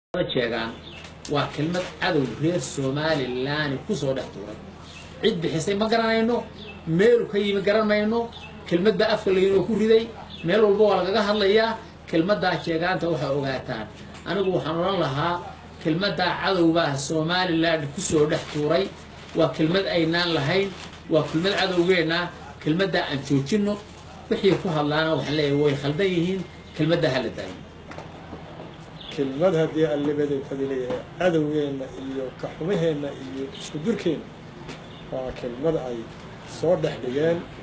jeegaan waa kelmad cadow reer somalilan kusoo dhex tuuray cid bixisay ma garanayno meelu ka yimi garan mayno kelmad baa afka laynoo ku riday meel walba waa lagaga hadlayaa kelmaddaa jeegaanta waxaa ogaataan anigu waxaan odhan lahaa kelmaddaa cadowbaa somalilan kusoo dhex tuuray waa kelmad aynaan lahayn waa kelmad cadowgeenna kelmaddaa aan joojinno wixii ku hadlaana waxaan leeyahay way khaldan yihiin kelmaddaa hala daayo kelmad haddii allibaday fadilayahay cadowgeenna iyo kaxumaheenna iyo isku durkeenna waa kelmad ay soo dhex dhigeen